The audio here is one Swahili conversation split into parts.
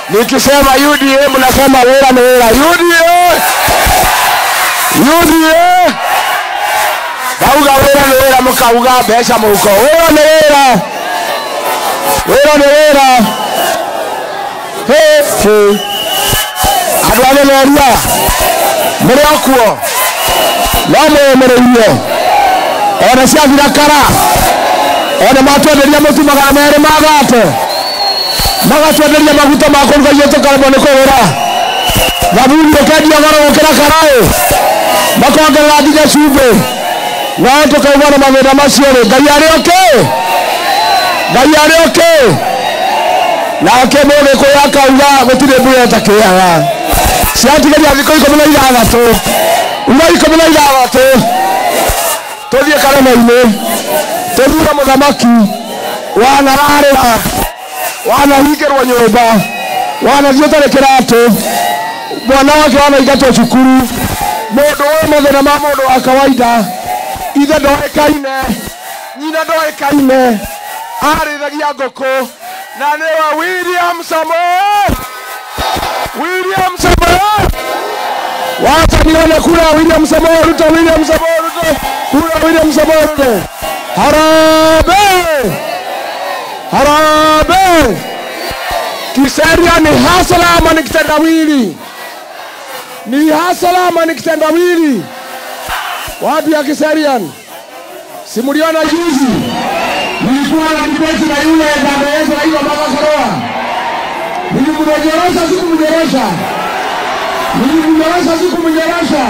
Nikisema UDA mnasema wera ni wera. UDA, UDA. Ndauga wera ni wera, mukauga mbeca muhuko. Wera ni wera, wera ni wera. Hey, hey. Andũ a Gĩmeria mũrĩ o kuo no mwĩyũmĩrĩrie ona ciathira kara ona matwenderia mũtu magana merĩ ma gate magatwenderia maguta ma kũruga irio tũkaremwo nĩ kũgũra thabuni ũkendia goro gũkĩra karaĩ makongerera nginya cumbĩ no tũkauma na mathĩna macio rĩ ngai arĩ okĩ ngai arĩ okĩ nake mũgĩkũyũ akauga gũtirĩ mbura ĩtakĩaga ciatigaria thikũ ikũmi na ithathatũ uma ikũmi na ithathatũ tũthiĩ karema-inĩ tũthure mũthamaki wanararĩra wanahingĩrwo nyũmba wanathiĩ ũtarĩ kĩratũ mwana wake wanaingatwo cukuru mũndũ ũyũ mathĩna ma mũndũ wa kawaida ithe ndoĩkaine nyina ndoĩkaine arĩithagia ngũkũ na nĩwe William Samoei William Samoei wacha nione kura William Samoei Ruto William Samoei Ruto kura William Samoei Ruto Harambee Harambee Kiseria ni hasala ama ni kitendawili ni hasala ama ni kitendawili wapi ya Kiserian simuliona juzi nilikuwa na kibeti na yule dada yetu anaitwa Mama Karoa. Nilimnyorosha sikumnyorosha, nilimnyorosha sikumnyorosha.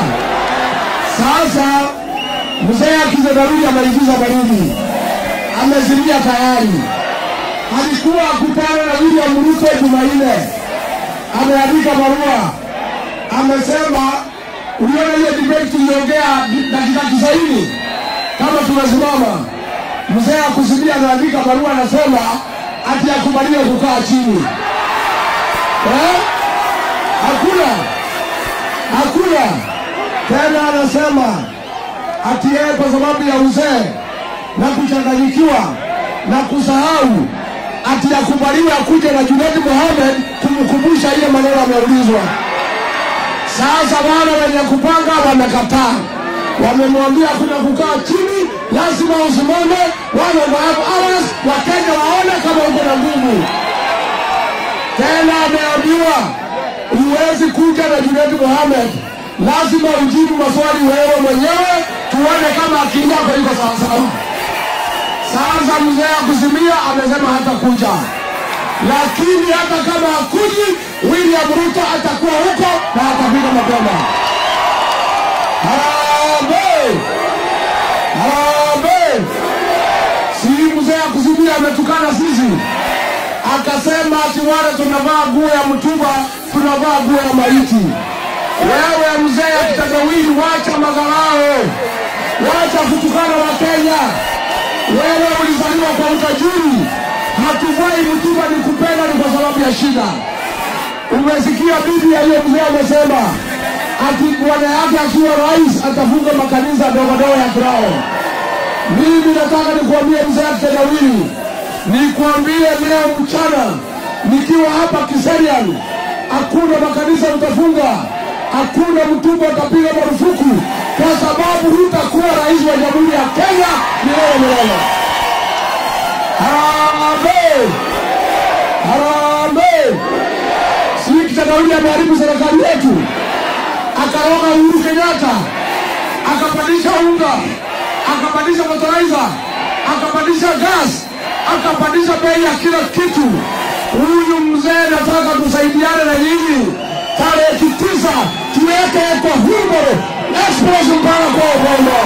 Sasa mzee akizedarudi ameingiza baridi, amezimia tayari. Alikuwa akutana na William Ruto Jumanne, ameandika barua, amesema uliona hiyo debate tuliongea dakika tisaini kama tumesimama mzee akusudia anaandika barua anasema ati akubaliwe kukaa chini eh? Hakuna, hakuna tena. Anasema ati yeye kwa sababu ya uzee na kuchanganyikiwa na kusahau, ati akubaliwe akuje na Junaid Mohamed kumkumbusha ile maneno ameulizwa. Sasa wale wenye kupanga wamekataa, wamemwambia kuna kukaa chini, lazima usimame one and a half hours, Wakenya waone kama uko na nguvu. Tena ameambiwa huwezi kuja na Junaid Mohamed, lazima ujibu maswali wewe mwenyewe, tuone kama akili yako iko sawasawa. Sasa mzee akusimia amesema hata kuja, lakini hata kama hakuji, William Ruto atakuwa huko na atafika mapema. Harambee! Harambee! Si mzee akusimia ametukana sisi, akasema ati wale tunavaa nguo ya mtumba, tunavaa nguo ya maiti. Wewe mzee akitagawili, wacha madharau, wacha kutukana Wakenya. Wewe ulizaliwa kwa utajiri, hatuvai mtumba ni kupenda, ni kwa sababu ya shida. Umesikia bibi ya hiyo mzee amesema ati bwana yake akiwa rais atafunga makanisa ndogo ndogo ya kirao. Mimi nataka nikuambie mzee kitendawili, nikuambie leo mchana nikiwa hapa Kiserian, hakuna makanisa utafunga, hakuna mtumba utapiga marufuku, kwa sababu hutakuwa rais wa jamhuri ya Kenya milele milele. Harambee! Harambee! Si kitendawili ameharibu serikali yetu, akaroga Uhuru Kenyatta, akapandisha unga, akapandisha fertilizer, akapandisha gas, akapandisha bei ya kila kitu. Huyu mzee nataka tusaidiane na nyinyi, tarehe tisa tuweke kwa Hurumoro express mpaka kwa Ubongo.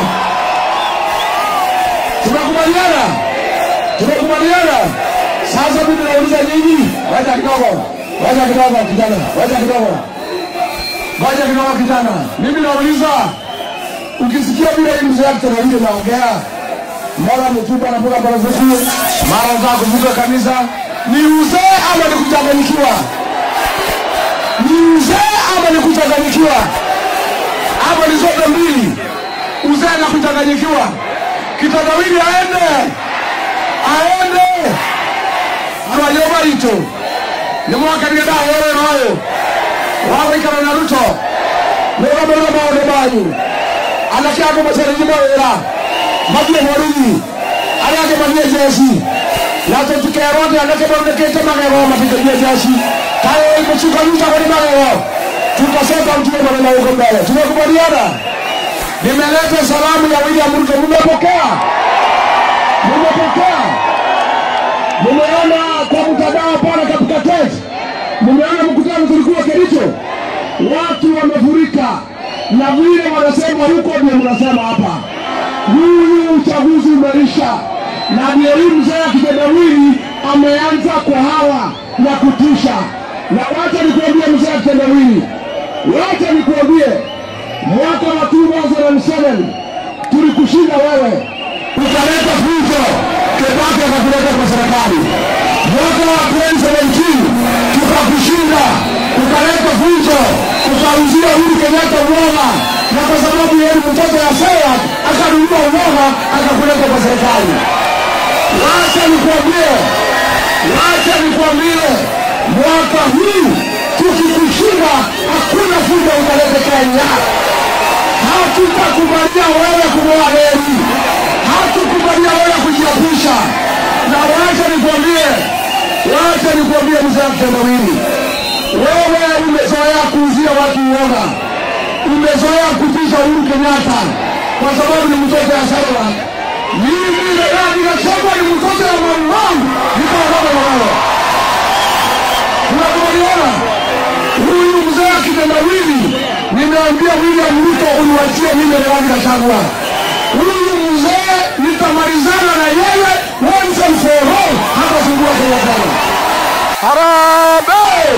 Tumekubaliana, tumekubaliana. Sasa mimi nauliza nyinyi, wacha kidogo, wacha kidogo kijana, wacha kidogo Ngoja kidogo kijana, mimi nauliza, ukisikia vile hii mzee kitendawili naongea, mara mtupa anapiga marufuku, mara unataka kuvuka kanisa, ni uzee ama ni kuchanganyikiwa? Ni uzee ama ni kuchanganyikiwa? Ama ni zote mbili, uzee na kuchanganyikiwa? Kitendawili aende, aende awayoba ito nä mwakenire ndaheo wä ra å yå wa gå ikara na ruto nä å gamä rä maå ndå manyu anake angå macenjie mawä ra mathiä borithi arä angä mathiä jeci na tå tikerwo atä anake maunäkä te magego matikärie jeci kaä må cuka rutagwo nä magego tukasota mtume maneno huko mbele tumekubaliana nimeleta salamu ya william ruto mmepokea mmepokea Mumeona kwa mtandao pale katika test, mumeona mkutano tulikuwa Kericho, watu wamefurika na vile wanasema huko ndio mnasema hapa. Huyu uchaguzi umeisha, na ndio hii mzee akitendawili ameanza kwa hawa na kutisha. Na wacha nikuambie mzee akitendawili, wacha nikuambie, mwaka wa 2007 tulikushinda wewe, ukaleta fujo Kibaki akakuleta kwa serikali. Mwaka wa 2017 tukakushinda, ukaleta fujo, ukauzia Uhuru Kenyatta uoga, na kwa sababu yeye ni mtoto ya Sera akanunua uoga akakuleta kwa serikali. Wacha nikwambie, wacha nikwambie, mwaka huu tukikushinda, hakuna fujo utaleta Kenya. Hatutakubalia wewe kumoa reli, hatukubalia wewe kujiapisha. Na wacha nikwambie, wacha nikwambie mzee mtendawili, wewe umezoea kuuzia watu uoga, umezoea kutisha Uhuru Kenyatta kwa sababu ni mtoto ya Sarah. Mimi Rigathi Gachagua ni mtoto ya mamau, nikaogopa na wewe. Tunakubaliana? Huyu mzee akitendawili, nimeambia William Ruto uniwachie mimi Rigathi Gachagua. Huyu mzee nitamalizana na yeye once and for all, hatasumbua Kenya tena. Harambee!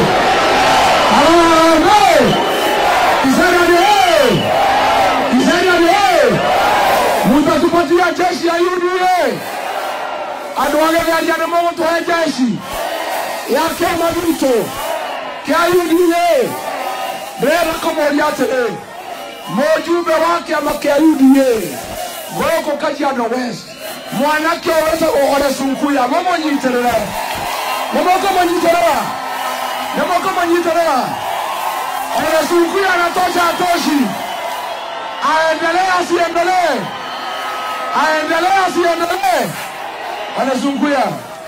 Harambee! Kiseriani hey! Kiseriani hey! Mutatupatia jeshi ya UDA. Andũ agethania nĩ mũgũtũhe jeshi ya kĩama gitũ kĩa UDA. Ndĩrenda kũmũria atĩrĩ, mũjumbe wa kĩama kĩa UDA gũkũ Kajiado West, mwanake ũyũ wĩtagwo Ole Sunkuya, mũmũnyitĩrĩre, mũmũkũmũnyitĩrĩra, mũmũkũmũnyitĩrĩra. Ole Sunkuya anatosha atoshi, aendelee asiendelee, aendelee asiendelee. Ole Sunkuya.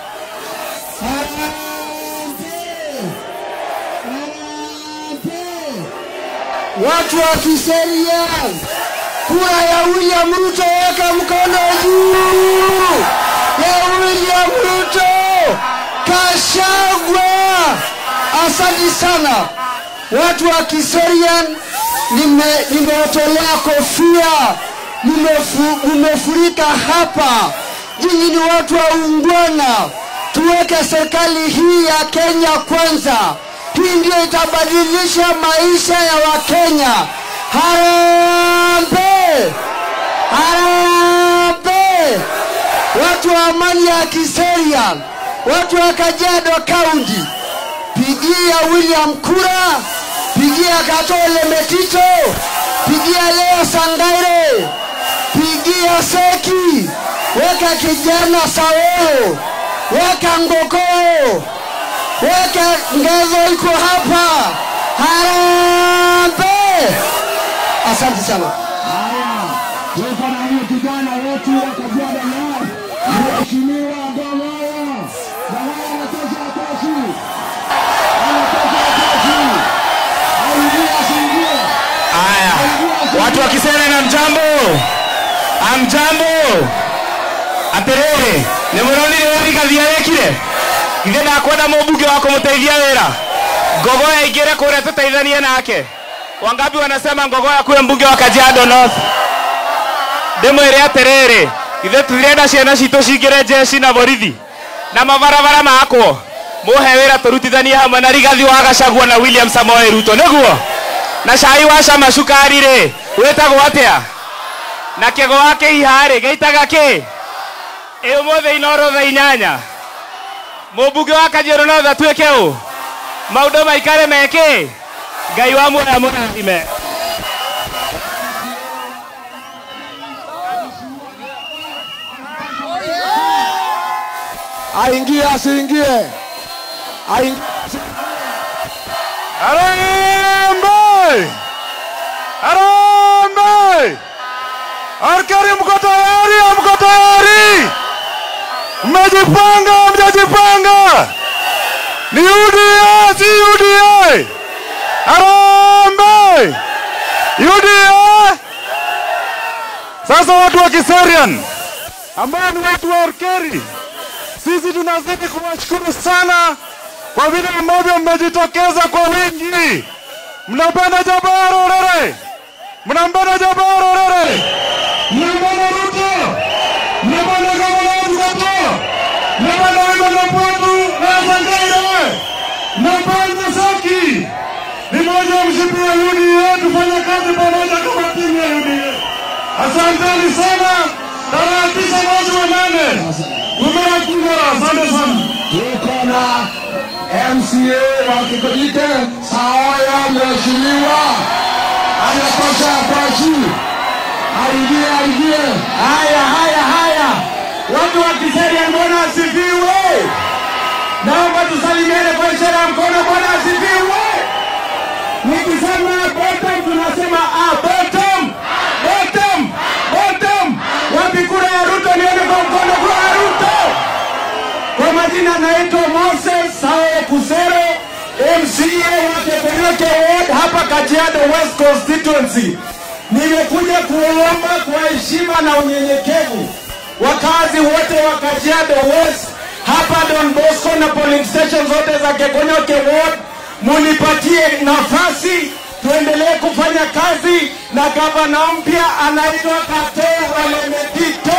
Watu wa Kiseria, kura ya William Ruto, weka mkono juu ya William Ruto. Kashagwa, asante sana watu wa Kiserian, nime- nimewatolea kofia, Nimefu- mmefurika hapa. Nyinyi ni watu wa ungwana, tuweke serikali hii ya Kenya kwanza. Hii ndio itabadilisha maisha ya Wakenya. Harambee! Harambee! Watu wa amani ya Kiserian, watu wa Kajiado County, pigia William kura, pigia Katole Metito, pigia Leo Sangaire, pigia Seki, weka kijana Saweo, weka Ngokoo, weka Ngezo iko hapa. Harambee! Asante sana. Haya, tuko na huyu kijana wetu wa Kajiado North, Mheshimiwa Gawaya. Gawaya anatosha atoshi, anatosha atoshi, aingie asiingie, Haya, watu wa Kisere na mjambo, amjambo. Atiriri, nĩ mũronire thigari yekire githĩ ndakwenda mũmbunge wa kũmũteithia wĩra ngogoya ingĩre kũrĩa tũteithanie nake wangapi wanasema ngogoya kuwe mbunge wa Kajiado North ndĩmwĩre atĩrĩrĩ githĩ tũtirenda ciana citũ cingĩre jeshi na borithi na mabarabara makwo mũhe wĩra tũrutithanie hamwe na Rigathi wa Gachagua na William Samoei Ruto nĩguo na cai wa cama cukari rĩ wĩtagwo atĩa na kĩgo wa kĩiha rĩ gĩitaga kĩ ĩ ũmũthĩ inoro thaa inyanya mũmbunge wa Kajiado North atuĩke ũ maũndũ maikare mekĩ ngai wa muoya mũrathime aingie asiingie, aingie asiingie. Harambee! Harambee! Arkari mko tayari? Mko tayari? Mmejipanga? Mjajipanga? Ni UDA, si UDA? Harambee! UDA! Sasa watu wa Kiserian ambao ni watu wa Orkeri, sisi tunazidi kuwashukuru sana kwa vile ambavyo mmejitokeza kwa wingi. Mnapenda Jabara Orere, mnampenda Jabara Orere, mnampenda Ruto, mnampenda gavana Ruto, mnampenda Wimana Pwatu na Sangaire, mnampenda Saki. Ni moja ya mshipi wa UDA, tufanye kazi pamoja kama timu ya UDA. Asanteni sana. Tarehe tisa mwezi wa nane kumera kura. Asante sana. tuko na MCA wa Kikojite Saoya, mheshimiwa anatosha kwachi, aingie aingie. Haya, haya, haya, watu wa Kiserian, Bwana asifiwe. Naomba tusalimiane kwa ishara ya mkono. Bwana asifiwe. Nikisema bottom, tunasema ah, bottom, bottom, bottom. Wapi kura ya Ruto? Nione kwa mkono kura ya Ruto. Kwa majina naitwa Moses Sao Kusero, MCA wa Tepenyoke Ward hapa Kajiado West Constituency. Nimekuja kuomba kwa heshima na unyenyekevu wakazi wote wa Kajiado West hapa Don Bosco na polling station zote za Kegonyoke Ward, munipatie nafasi tuendelee kufanya kazi na gavana mpya anaitwa Katoo Olemetito.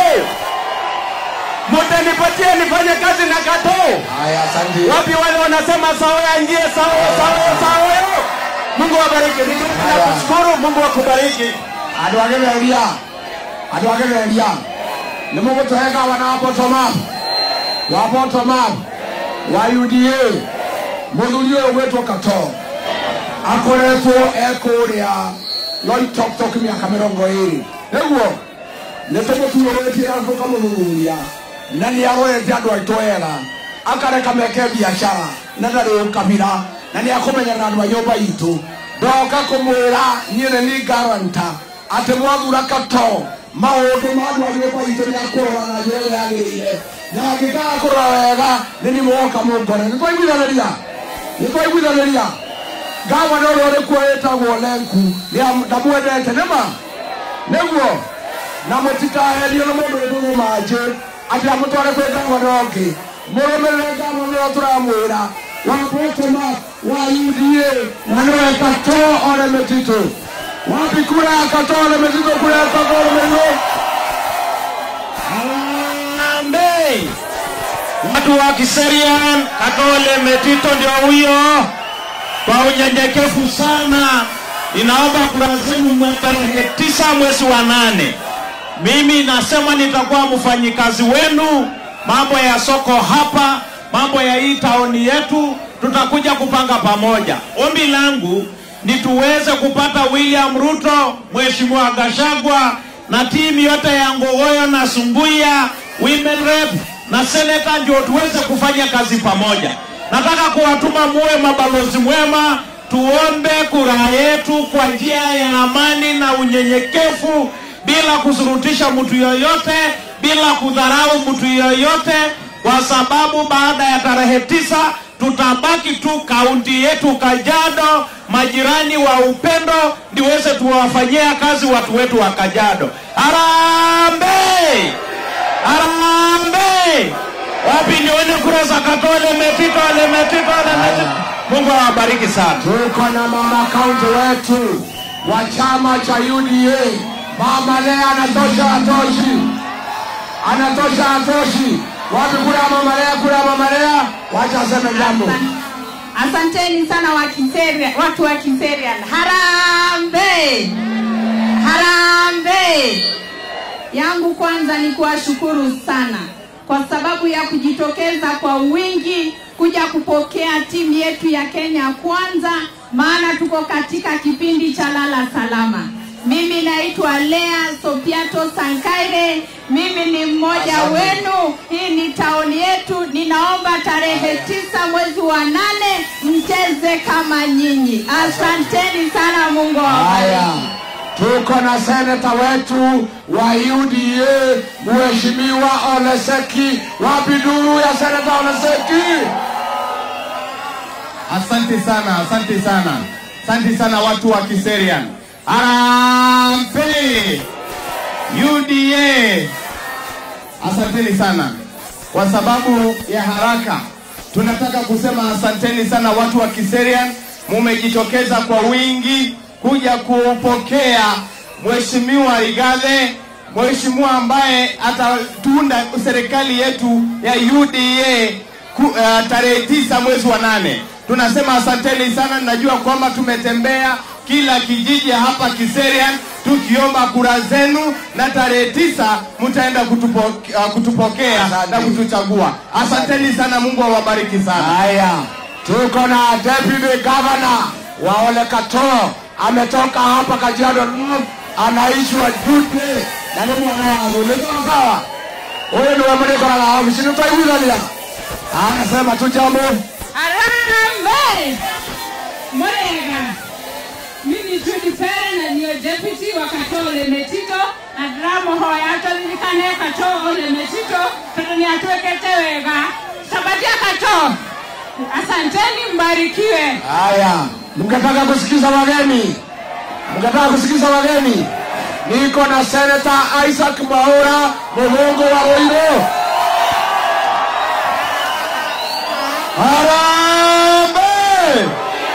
Mutanipatie nifanye kazi na Katoo. Haya, asante. Wapi wale wanasema sawa yaingie sawa sawa sawa? Mungu awabariki. Ningependa kushukuru. Mungu akubariki. andå agä reria andå agä reria nä må gå tåheka wana wa bottom-up wa bottom-up wa uda må thuri å yå gwä two kato akoretwo ekå rä a loitoktok mä aka mä rongo ä rä nä guo nä tå må tuå tie andå kamå thuthuria na nä arorete andå aitå wega akareka meke biacara na ndarä å kamira na nä akå menya na andå a nyå mba itå ndoka kå mwä ra niä nä ni garanta atä mwathura kato maåndå ma andå a nyå mba itå nä akå rora na njä ä yagä rä ire na angä kaga kå rora wega nä ni mwoka må ngore nä twaiguithanä ria nä twaiguithanä ria gavana å rä a å rä kuo wä tagwo lenku ndamwendete nä ma nĩguo na mũtikaherio nĩ mũndũ wĩ thũgũ manjĩ atĩ amũtware kwĩ gavana ũngĩ mũrũmĩrĩre gavana ũrĩa tũramwĩra wa botoma wa uda na nĩwe kato ole mĩtitũ wapi kura ya kato ole mĩtitũ kura ya kato ole mĩtitũ Harambee! Watu wa Kiserian, Katole Metito ndio huyo. Kwa unyenyekevu sana, ninaomba kura zenu mwe- tarehe tisa mwezi wa nane. Mimi nasema nitakuwa mfanyikazi wenu, mambo ya soko hapa, mambo ya hii taoni yetu, tutakuja kupanga pamoja. Ombi langu ni tuweze kupata William Ruto, Mheshimiwa Gashagwa na timu yote ya Ngogoyo na Sumbuya, women rep na seneta, ndio tuweze kufanya kazi pamoja. Nataka kuwatuma muwe mabalozi mwema, tuombe kura yetu kwa njia ya amani na unyenyekevu, bila kusurutisha mtu yoyote, bila kudharau mtu yoyote, kwa sababu baada ya tarehe tisa tutabaki tu kaunti yetu Kajiado, majirani wa upendo, ndiweze tuwafanyia kazi watu wetu wa Kajiado. Harambee! Harambee! Wapi nione kura za Katole Metito, Ale Metito, Ale Metito. Mungu awabariki sana. tuko na mama kaunti wetu wa chama cha uda mama lea anatosha atoshi anatosha atoshi wapi kura ya mama lea kura ya mama lea wacha aseme jambo Asanteni sana wa Kiseria, watu wa Kiserian. Harambe! Harambe! Yangu kwanza ni kuwashukuru sana kwa sababu ya kujitokeza kwa wingi kuja kupokea timu yetu ya Kenya kwanza, maana tuko katika kipindi cha lala salama. Mimi naitwa Lea Sopiato Sankaire, mimi ni mmoja wenu. Hii ni taoni yetu. Ninaomba tarehe tisa mwezi wa nane mcheze wengine kama nyinyi. Asanteni sana, Mungu Haya, awabariki. tuko na seneta wetu wa UDA Mheshimiwa Oleseki. Wapi duru ya seneta Oleseki? Asante sana, asante sana, asante sana watu wa Kiserian. Harambee UDA, asanteni sana. Kwa sababu ya haraka, tunataka kusema asanteni sana watu wa Kiserian, mumejitokeza kwa wingi kuja kupokea Mheshimiwa Rigathi, mheshimiwa ambaye atatunda serikali yetu ya UDA ku, uh, tarehe tisa mwezi wa nane. Tunasema asanteni sana. Najua kwamba tumetembea kila kijiji hapa Kiserian tukiomba kura zenu, na tarehe tisa mtaenda kutupo, uh, kutupokea Asante. na kutuchagua. Asanteni sana, Mungu awabariki sana. Haya, tuko na deputy governor wa Ole Katoo ametoka hapa Kajiado North, anaishi Wajute na ni mwana wangu niko sawa. Huyu ni wamliko na ofisi nitaiguzalia. Anasema tu jambo. Harambee! Murega. Mimi Judy Pere na niyo deputy wa Katoo Lemetito na ndĩramũhoya tũririkane Katoo Lemetito tondũ nĩ atwĩkĩte wega. Sabatia Katoo. Asanteni, mbarikiwe. Haya, mkataka kusikiza wageni, mkataka kusikiza wageni. Niko na Senator Isaac Mwaura Muhungu wa Ruiru. Harambee!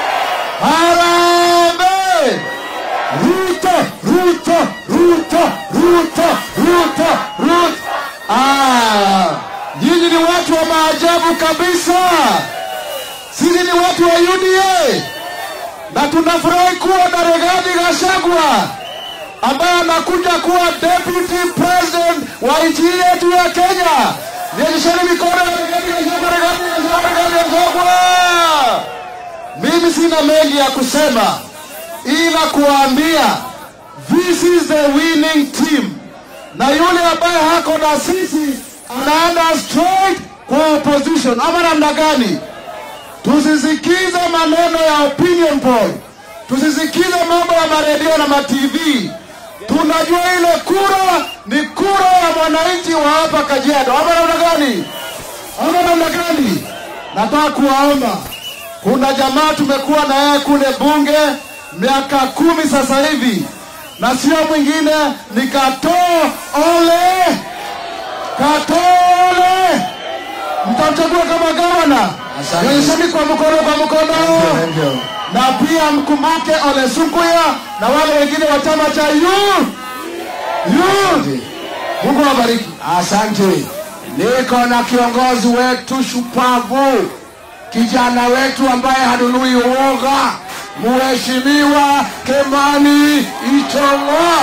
Harambee! Ruto, Ruto, Ruto, Ruto, Ruto, Ruto. Ah, nyinyi ni watu wa maajabu kabisa. Sisi ni watu wa UDA na tunafurahi kuwa na Rigathi Gachagua ambaye anakuja kuwa deputy president wa nchi yetu ya Kenya. Nyesheni mikono ya Rigathi Gachagua, Rigathi Gachagua, Rigathi Gachagua. Mimi sina mengi ya kusema ila kuwaambia this is the winning team, na yule ambaye hako na sisi anaenda straight kwa opposition, ama namna gani? Tusisikize maneno ya opinion poll, tusisikize mambo ya maredio na matv. Tunajua ile kura ni kura ya mwananchi wa hapa Kajiado, ama namna gani? Ama namna gani? Nataka kuwaomba, kuna jamaa tumekuwa na yeye kule bunge miaka kumi sasa hivi, na sio mwingine ni Katoo Ole Katole mtamchagua kama gavana. Nyonyesheni kwa mkono kwa mkono, na pia mkumbuke Ole Sukuya na wale wengine wa chama cha yu yu. Mungu awabariki. Asante. Niko na kiongozi wetu shupavu, kijana wetu ambaye hanunui uoga, Mheshimiwa Kimani Ichung'wa.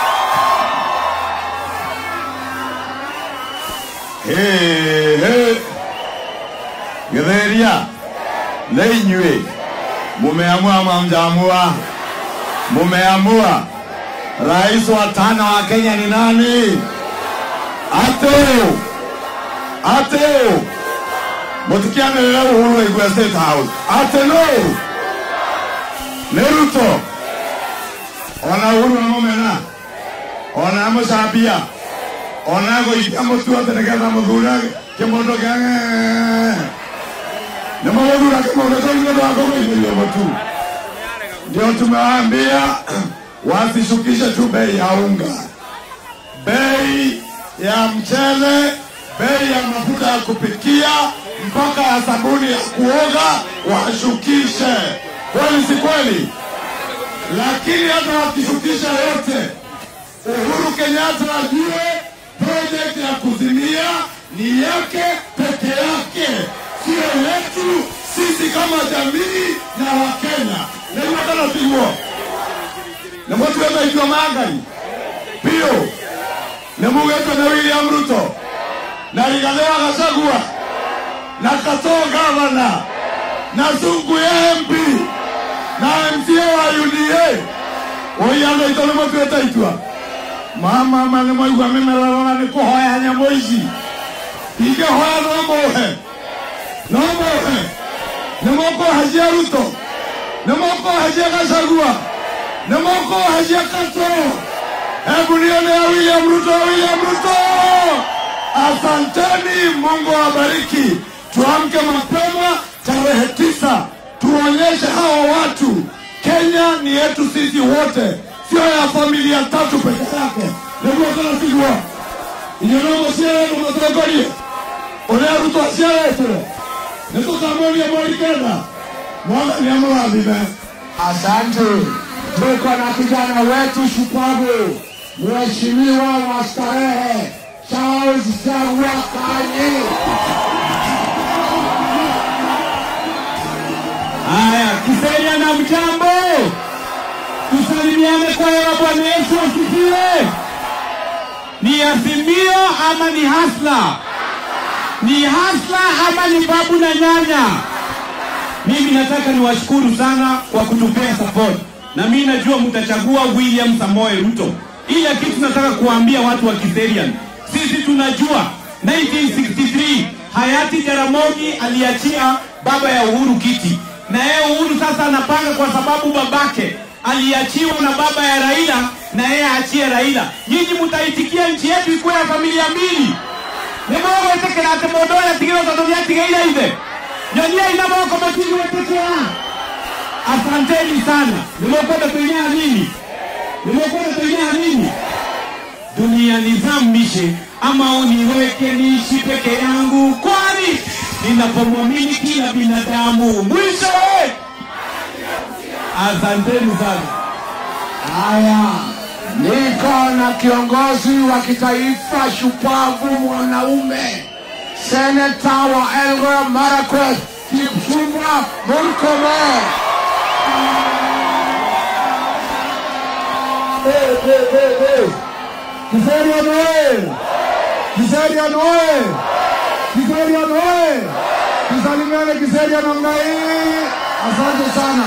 Gĩthĩria nĩ inyuĩ mumeamua mamjamua mumeamua rais wa tano wa Kenya ni nani? Ateu Ateu mũtikianĩrĩre Uhuru Waigua State House Ateu nĩ Ruto ona Uhuru namũmena ona mũcambia ona gũikia mũtu atĩ nĩgetha mũthure kĩmondo kĩa nĩ mũgũthura kĩmondo kĩu nĩ ũndũ wa kũgũithĩrio mũtu ndio tumewaambia wasishukishe tu bei ya unga bei ya mchele bei ya mafuta ya kupikia mpaka ya sabuni ya kuoga washukishe kweli si kweli lakini hata wakishukisha yote Uhuru Kenyatta ajue project ya kuzimia ni yake peke yake, sio yetu sisi kama jamii ya Wakenya. Nĩguo nĩmũtuĩte itua mangai biũ nĩmugĩte nĩ William Ruto na Rigathi wa Gachagua na Katoo gavana na Sungu ya MP na MCA wa UDA ũiana itũ nĩmũtuĩte itua mama ma nä mwaigua mä merarona nä kå hoya nyamå ici ingä hoya no må he no må he nä må kå hacia ruto Nimeokoaje Gachagua? Nimeokoaje Kasoro? Hebu nione ya William Ruto, William Ruto. Asanteni, Mungu awabariki. Tuamke mapema tarehe tisa, tuonyeshe hawa watu Kenya ni yetu sisi wote, sio ya familia tatu peke yake. Niguo kana sigua inyonogo ciere mumatongorie uria Ruto aciaretire nitukamoria mwarikenda mwathani amũrathime Asante. Tuko na kijana wetu shupavu, mheshimiwa wa starehe Charles Chagua Kanyi. Haya, Kiseria na mchambo, tusalimiane kwa hewa. Bwana Yesu asifiwe. Ni Azimio ama ni Hasla? Ni Hasla ama ni babu na nyanya? Mimi nataka niwashukuru sana kwa kutupea support, na mimi najua mtachagua William Samoei Ruto. Ila kitu nataka kuambia watu wa Kiserian, sisi tunajua 1963 hayati Jaramogi aliachia baba ya Uhuru kiti, na yeye Uhuru sasa anapanga kwa sababu babake aliachiwa na baba ya Raila, na yeye aachie Raila. Nyinyi mtaitikia nchi yetu ikuwe ya familia mbili nimogwetekera atä må ndå å rä a tigä tondå nä atigaire ithe nyonia ina moko matigi wetekera asanteni sana nimekwenda kuinea nini nimekwenda kuinea nini dunia nizamishe ama uniweke niishi peke yangu kwani ninapomwamini kila binadamu mwisho eh! asanteni sana Haya, niko na kiongozi wa kitaifa shupavu, mwanaume, seneta wa Elgeyo Marakwet, Kipchumba Murkomen. Hey, hey, hey, hey. Kiserian oye! Kiserian oye! Kiserian oye! Tusalimiane Kiserian namna hii. Asante sana.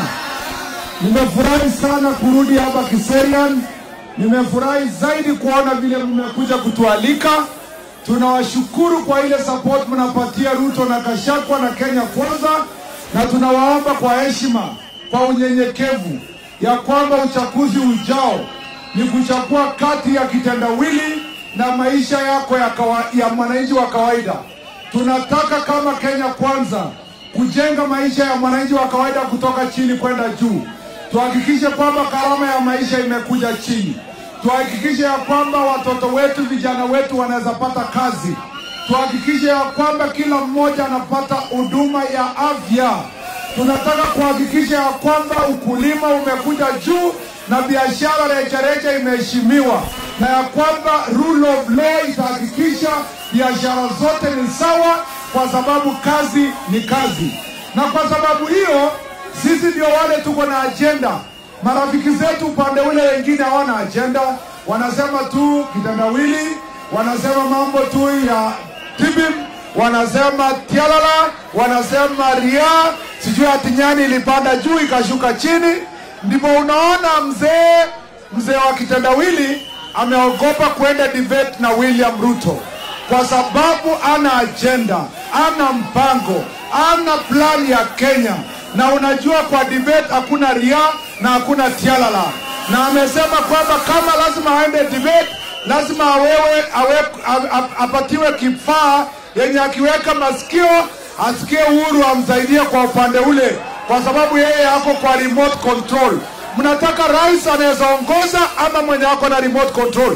Nimefurahi sana kurudi hapa Kiserian. Nimefurahi zaidi kuona vile mmekuja kutualika. Tunawashukuru kwa ile support mnapatia Ruto na Kashakwa na Kenya Kwanza, na tunawaomba kwa heshima, kwa unyenyekevu ya kwamba uchaguzi ujao ni kuchagua kati ya kitendawili na maisha yako ya, kawa, ya mwananchi wa kawaida. Tunataka kama Kenya Kwanza kujenga maisha ya mwananchi wa kawaida kutoka chini kwenda juu. Tuhakikishe kwamba gharama ya maisha imekuja chini. Tuhakikishe ya kwamba watoto wetu, vijana wetu wanaweza pata kazi. Tuhakikishe ya kwamba kila mmoja anapata huduma ya afya. Tunataka kuhakikisha ya kwamba ukulima umekuja juu na biashara rejareja imeheshimiwa, na ya kwamba rule of law itahakikisha biashara zote ni sawa, kwa sababu kazi ni kazi. Na kwa sababu hiyo sisi ndio wale tuko na ajenda. Marafiki zetu upande ule wengine hawana ajenda, wanasema tu kitendawili, wanasema mambo tu ya tibim, wanasema tialala, wanasema ria, sijui ati nyani ilipanda juu ikashuka chini. Ndipo unaona mzee mzee wa kitendawili ameogopa kuenda debate na William Ruto kwa sababu ana ajenda, ana mpango, ana plan ya Kenya na unajua kwa debate hakuna ria na hakuna tialala, na amesema kwamba kama lazima aende debate lazima awewe, awe, a- a- apatiwe kifaa yenye akiweka masikio asikie uhuru amsaidie kwa upande ule, kwa sababu yeye ako kwa remote control. Mnataka rais anaweza ongoza ama mwenye ako na remote control?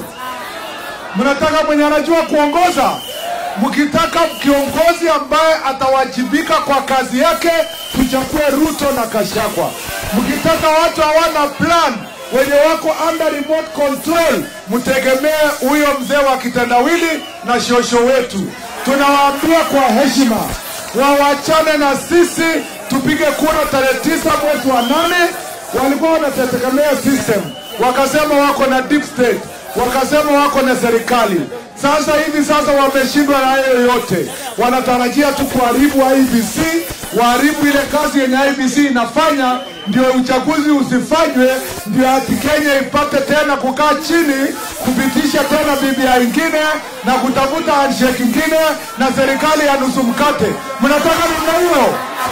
Mnataka mwenye anajua kuongoza? Mkitaka kiongozi ambaye atawajibika kwa kazi yake, tuchague Ruto na Kashagwa. Mkitaka watu hawana plan, wenye wako under remote control, mtegemee huyo mzee wa kitendawili na shosho wetu. Tunawaambia kwa heshima wawachane na sisi, tupige kura tarehe tisa mwezi wa nane. Walikuwa wanategemea system, wakasema wako na deep state wakasema wako na serikali. Sasa hivi sasa wameshindwa na hayo yote, wanatarajia tu kuharibu IBC, waharibu ile kazi yenye IBC inafanya, ndio uchaguzi usifanywe, ndio ati Kenya ipate tena kukaa chini kupitisha tena BBI ingine na kutafuta handshake ingine na serikali ya nusu mkate. Mnataka namna hiyo?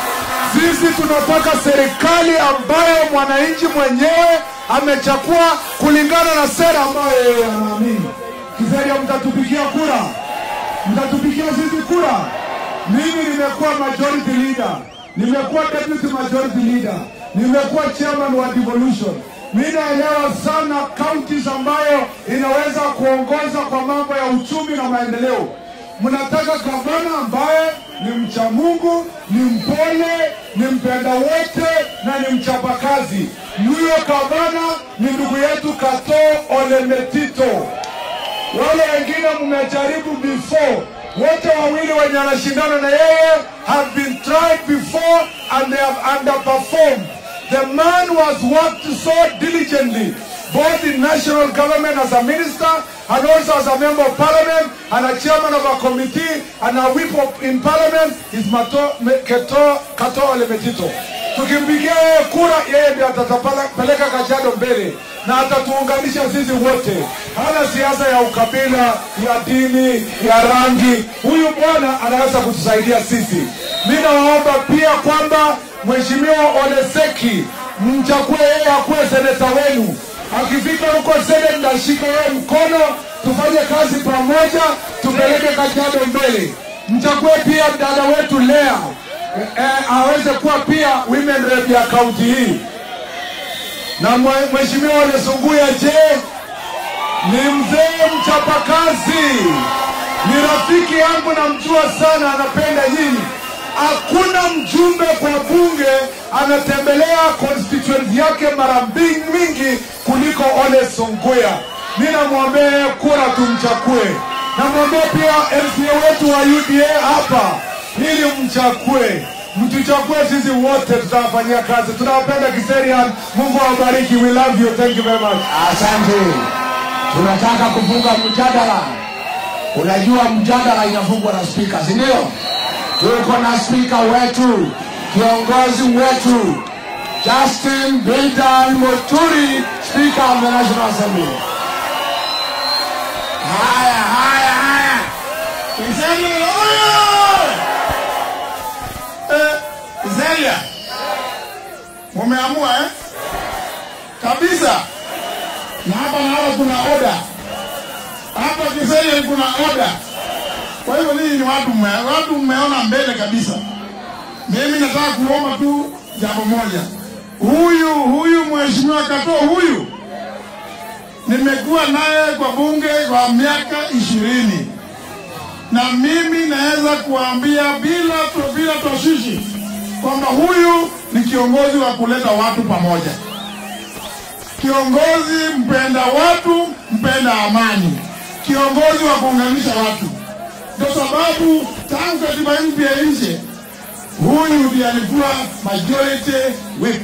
Sisi tunataka serikali ambayo mwananchi mwenyewe amechagua kulingana na sera ambayo yeye anaamini. Kiseria, mtatupigia kura, mtatupigia sisi kura. Mimi nimekuwa majority leader, nimekuwa deputy majority leader, nimekuwa chairman wa devolution. Mi naelewa sana counties ambayo inaweza kuongoza kwa mambo ya uchumi na maendeleo. Mnataka gavana ambaye ni mcha Mungu, ni mpole, ni mpenda wote na ni mchapakazi. Huyo gavana ni ndugu yetu Kato Ole Metito. Wale wengine mmejaribu before, wote wawili wenye anashindana na yeye have been tried before and they have underperformed. The man was worked so diligently, both in national government as a minister and also as a member of parliament and a chairman of a committee and a whip of, in parliament is Mato, Me- Keto, Kato Ole Metito. Tukimpigia yeye kura, yeye ndiye atatapeleka Kajiado mbele na atatuunganisha sisi wote. Hana siasa ya ukabila, ya dini, ya rangi. Huyu bwana anaweza kutusaidia sisi. Mi nawaomba pia kwamba Mheshimiwa Oleseki mchague yeye akuwe seneta wenu. Akifika huko Senate, ndashika yeye mkono, tufanye kazi pamoja, tupeleke Kajiado mbele. Mchague pia dada wetu Lea eh, eh, aweze kuwa pia women rep ya kaunti hii na mwe- mheshimiwa Ole Sunguya, je, ni mzee mchapakazi, ni rafiki yangu, namjua sana, anapenda nyinyi. Hakuna mjumbe kwa bunge anatembelea constituency yake mara mbing- mingi kuliko Ole Sunguya. Mi namwombea yeye kura, tumchague. Namwombea pia MCA wetu wa UDA hapa, ili mchague mtuchague sisi wote, tutawafanyia kazi. Tunawapenda Kiserian. Mungu awabariki. We love you. Thank you very much. Asante. Tunataka kufunga mjadala. Unajua mjadala inafungwa na spika, si ndio? Tuko na spika wetu, kiongozi wetu Justin Bidan Muturi, spika of the National Assembly. Haya, haya, haya. Kiserian oyo! Eh, Kiserian. Mumeamua eh? Kabisa. Na hapa naona kuna oda. Hapa Kiserian kuna oda. Kwa hivyo ninyi ni watu mme, watu mmeona mbele kabisa. Mimi nataka kuomba tu jambo moja. Huyu huyu mheshimiwa Kato huyu nimekuwa naye kwa bunge kwa miaka ishirini na mimi naweza kuambia bila bila toshishi kwamba huyu ni kiongozi wa kuleta watu pamoja, kiongozi mpenda watu, mpenda amani, kiongozi wa kuunganisha watu. Ndio sababu tangu katiba mpya nje, huyu ndiye alikuwa majority whip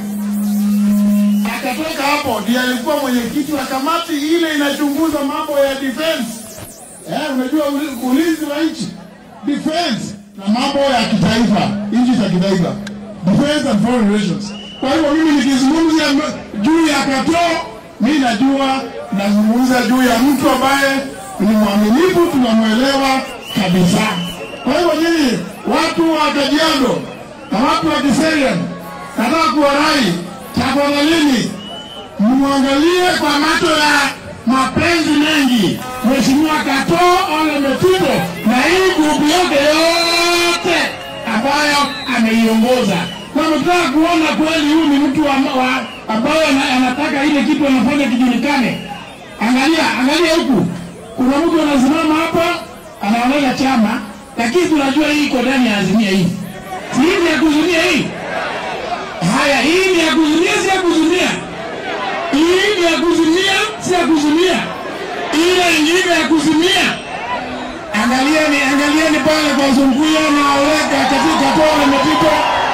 akatoka hapo ndiye alikuwa mwenyekiti wa kamati ile inachunguza mambo ya defense. Eh, unajua uli- ulinzi wa nchi defense na mambo ya kitaifa, nchi za kitaifa, defense and foreign relations. Kwa hivyo mimi nikizungumzia m- juu ya Kato, mi najua nazungumza juu ya mtu ambaye ni mwaminifu, tunamwelewa kabisa. Kwa hivyo nyinyi watu wa Kajiado na watu wa Kiserian, nataka kuwarai tafadhalini mwangalie kwa macho ya mapenzi mengi Mheshimiwa Kato Ole Metito na hii grupu yake yote ambayo ameiongoza. Kwa hivyo tunataka kuona kweli huyu ni mtu wa- wa- ambaye ana- anataka ile kitu anafanya kijulikane. Angalia, angalia huku, kuna mtu anasimama hapa anaonea chama, lakini tunajua hii iko ndani ya azimia hii, si hii ni ya kuzunia hii Haya, hii ni ya kuzunia, si ya kuzunia? Hii ni ya kuzunia, si ya kuzunia? Ile ingine ya kuzimia. Angalieni, angalieni pale kwa Zunguya na Oleka katika Tora Metito,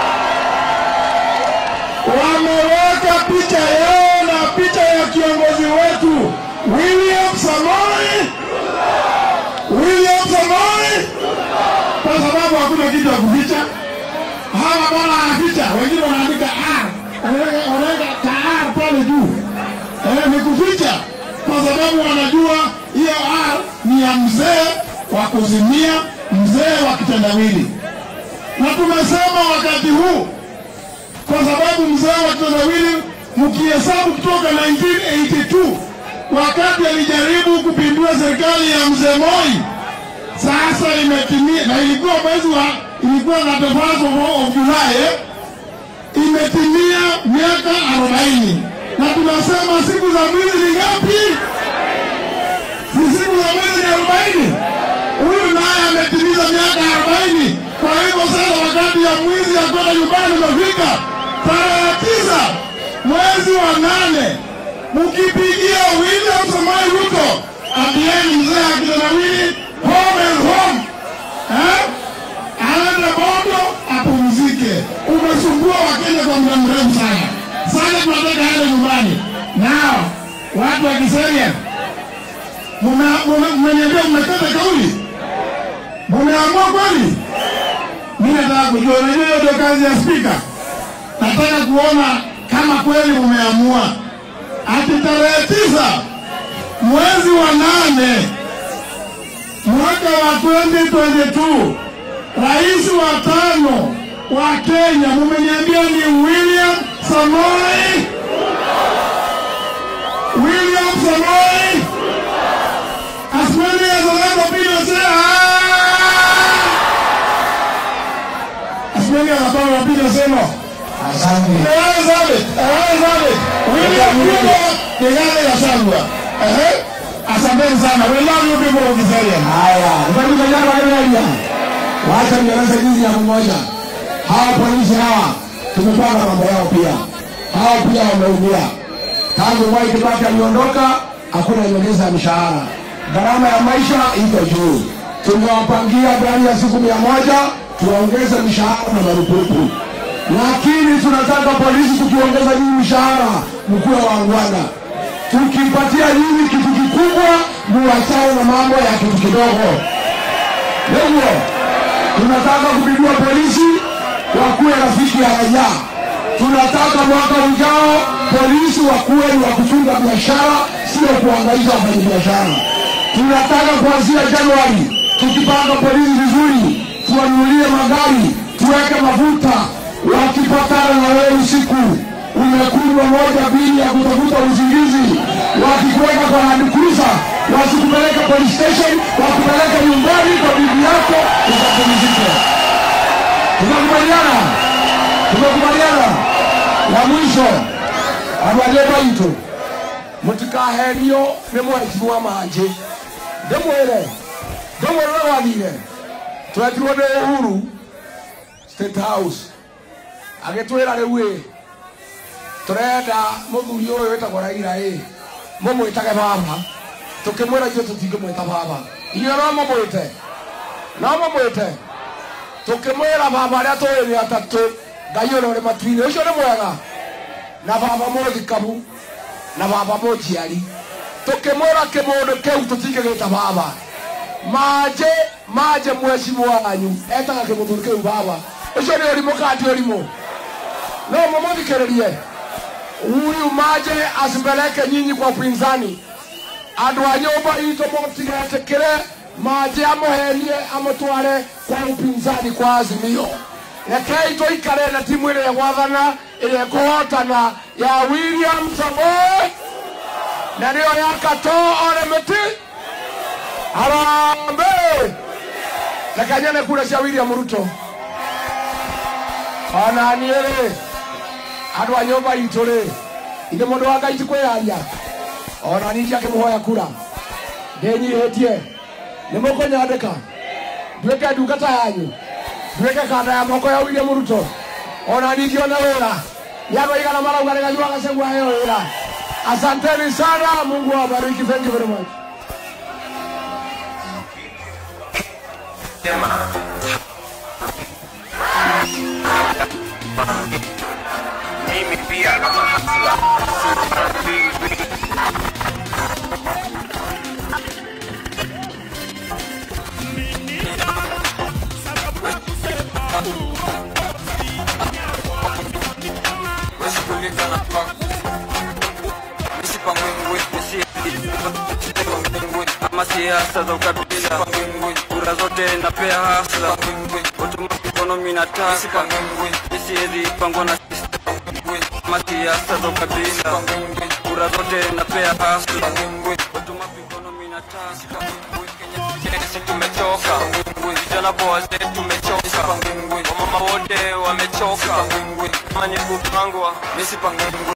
wameweka picha yao na picha ya kiongozi wetu William Samoei, William Samoei, kwa sababu hakuna kitu ya kuficha hawa bwana wanaficha, wengine wanaandika R, wanaweka wanaweka ka R pale juu, eh, ni kuficha, kwa sababu wanajua hiyo R ni ya mzee wa kuzimia, mzee wa kitendawili. Na tumesema wakati huu kwa sababu mzee wa kitendawili mkihesabu kutoka 1982 wakati alijaribu kupindua serikali ya mzee Moi, sasa imetimia na ilikuwa mwezi wa ilikuwa na the first of, of July eh? imetimia miaka 40 na tunasema siku za mwizi ni ngapi? Si siku za mwizi ni 40. Huyu naye ametimiza miaka 40. Kwa hivyo sasa wakati ya mwizi ya kwenda nyumbani umefika, tarehe tisa mwezi wa nane, mkipigia William Samoei Ruto ambieni mzee akitendawili home and home eh? aende Bondo apumzike. Umesumbua Wakenya kwa muda mrefu sana. Sasa tunataka aende nyumbani. Nao watu wa Kiseria, mmeniambia mmekata kauli, mmeamua kweli? Mimi nataka kujua, unajua hiyo ndio kazi ya spika. Nataka kuona kama kweli mmeamua ati tarehe tisa mwezi wa nane mwaka wa 2022 rais wa tano wa Kenya mumeniambia ni William Samoei William Samoei as many as other people say ah as many as other people say no Asante. Tayari zabe, tayari zabe. William Ruto tayari yashagwa. Eh? Asanteni sana. We love you people of Kiseria. Haya, ndugu vijana wa Kenya, wacha nieleze jinsi ya mmoja. Hawa polisi hawa tumepanga mambo yao pia, hao pia wameumia tangu Mwai Kibaki aliondoka, hakuna nyongeza ya mishahara, gharama ya maisha iko juu. Tumewapangia ndani ya siku mia moja tuwaongeze mishahara na marupurupu, lakini tunataka polisi tukiongeza nyinyi mishahara mkuwe waangwana tukipatia nyinyi kitu kikubwa, muachane na mambo ya kitu kidogo. Ndio tunataka kupindua polisi wakuwe rafiki ya raia. Tunataka mwaka ujao polisi wakuwe ni wa kuchunga biashara, sio kuangaisha wafanyabiashara. Tunataka kuanzia Januari tukipanga polisi vizuri, tuwanunulie magari, tuweke mafuta, wakipatana na wewe usiku umekunywa moja bili ya kutafuta usingizi, wakikuweka kwa Land Cruiser, wasikupeleka police station, wakupeleka nyumbani kwa bibi yako ukapumzike. Tumekubaliana, tumekubaliana. La mwisho, abalie baitu mutikaherio nĩ mwaici wa manjĩ ndĩmwĩre ndĩmwĩre wathire twetirwo nĩ Uhuru State House agĩtwĩra rĩu ĩ turenda muthuri uyu witagwo Raila ĩ mumwitage baba tukimwira ithuĩ tutingĩmwĩta baba inyuĩ no mumwĩte no mumwĩte tukimwĩra baba arĩa tũĩ nĩ atatũ ngai ũrĩa ũrĩ matu-inĩ ũcio nĩ mwega na baba mũthikabu na baba mũnjiari tukimwĩra kĩmũndũ kĩu tũtingĩgĩta baba manje manje mwecimu wanyu etaga kĩmũthuri kĩu baba ũcio nĩ ũrimũ kandi ũrimũ no mumũthikĩrĩrie huyu maje asipeleke nyinyi kwa upinzani. Andũ a nyũmba itũ mũtigetĩkĩre maje amũhenie amũtware kwa upinzani kwa Azimio. Rekei tũikare na timu ĩrĩa gwathana ĩrĩa kũhotana ya William Samoei na nĩyo ya Katoo Oremeti. Harambee! Reke nyone kura cia William Ruto. Ona niĩ rĩ andå a nyå mba itå rä ithe må ndå wa ngai tikwä yaria ona ningä akä må hoya kura ndä nyihä tie nä må kå nyandä ka nduä ke ndungata yanyu nduä ke kanda ya moko ya William Ruto ona ningä ona wä ra nä andå aigana marauga nä ganyua gacegua heo wä ra asanteni sana mungu awabariki thank you very much mimi pia kama hasla ama siasa za ukabila kura zote napea hasla automatic economy na tasa isiezi pangwa na system kama siasa za ukabila kura zote napea hasla watu mapigano mina taska Kenya tumechoka vijana kwa wazee tumechoka wamama wote wamechoka kama ni kupangwa misipangwa